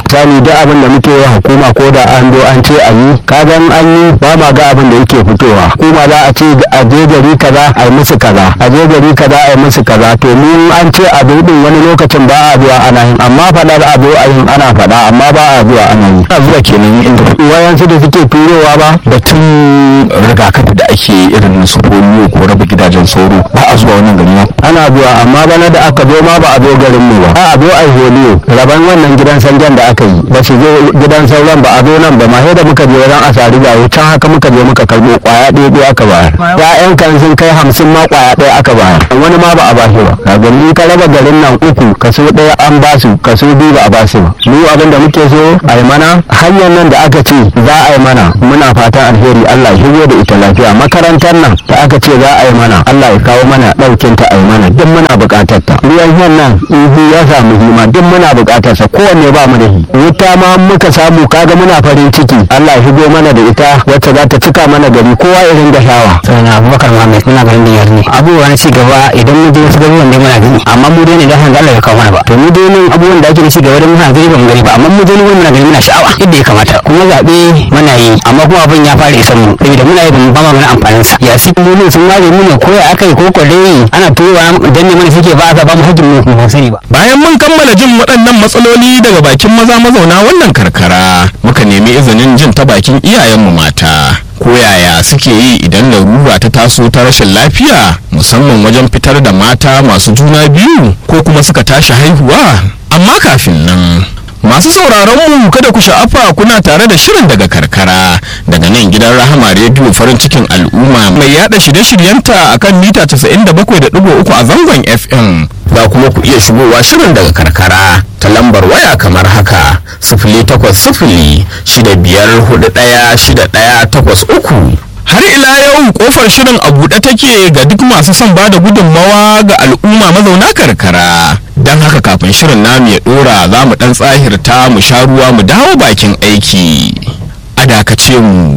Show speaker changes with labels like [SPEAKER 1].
[SPEAKER 1] sani duk abin da muke yi hukuma ko da an zo an ce a yi kagan an yi ba ma ga abin da yake fitowa hukuma za a ce a je gari kaza a yi musu kaza a je gari kaza a yi musu kaza to mu an ce a din wani lokacin ba a zuwa ana yin amma faɗar a zo a yin ana faɗa amma ba a zuwa ana yi
[SPEAKER 2] a zuwa kenan inda
[SPEAKER 1] wayansu da suke turowa ba
[SPEAKER 2] batun rigakafi da ake irin su polio ko raba gidajen sauro ba a zuwa wannan gari
[SPEAKER 1] ana zuwa amma bana da aka zo ma ba a zo garin mu ba a zo a holiyo raban wannan gidan sanjan da aka yi ba su zo gidan sauran ba a zo nan ba ma sai da muka je wajen asari ga can haka muka je muka karbo kwaya ɗaya ɗaya aka bayar ya'yan kan sun kai hamsin ma kwaya ɗaya aka bayar wani ma ba a ba shi ba ka gani ka raba garin nan uku kaso ɗaya an ba su kaso biyu ba a ba su ba mu abin da muke so a yi mana hanyar nan da aka ce za a yi mana muna fatan alheri Allah ya shigo da ita lafiya makarantar nan da aka ce za a yi mana Allah ya kawo mana ɗaukin ta a yi mana duk muna buƙatar ta ruwan shan nan ihu ya samu hima duk muna buƙatar sa kowanne ba mu da shi wuta ma muka samu kaga muna farin ciki Allah ya shigo mana da ita wacce za ta cika mana gari kowa irin da shawa
[SPEAKER 3] sana abubakar muhammad muna garin da yarni abubuwa na ci gaba idan mun je wasu garuruwan dai muna gani amma mu dai ne da hanga Allah ya kawo mana ba to mu dai nan abubuwan da ake da ci gaba da muna gani ba mu gani ba amma mu dai muna gani muna sha'awa yadda ya kamata kuma zaɓe muna yi amma kuma abin ya fara isan mu saboda muna yi ba mu ba ma mana amfanin sa ya si mu ne sun ware mu ne ko ya aka yi ko kwalle ana turowa dan ne mana suke ba aka ba mu hakkin mu mu sani ba
[SPEAKER 2] bayan mun kammala jin waɗannan matsaloli daga bakin maza mazauna wannan karkara muka nemi izinin jin ta bakin iyayenmu mata ko yaya suke yi idan larura ta taso ta rashin lafiya musamman wajen fitar da mata masu juna biyu ko kuma suka tashi haihuwa amma kafin nan masu sauraron mu kada ku sha'afa kuna tare da shirin daga karkara daga nan gidan rahama rediyo farin cikin al'umma mai yada shirye-shiryenta akan mita 97.3 a zangon fm za kuma ku iya shigowa shirin daga karkara ta lambar waya kamar haka sifili takwas sifili shida biyar hudu ɗaya shida ɗaya takwas uku har ila yau kofar shirin a buɗe take ga duk masu son ba da gudunmawa ga al'umma mazauna karkara don haka kafin shirin namu ya ɗora za mu ɗan tsahirta mu sha ruwa mu dawo bakin aiki a dakace mu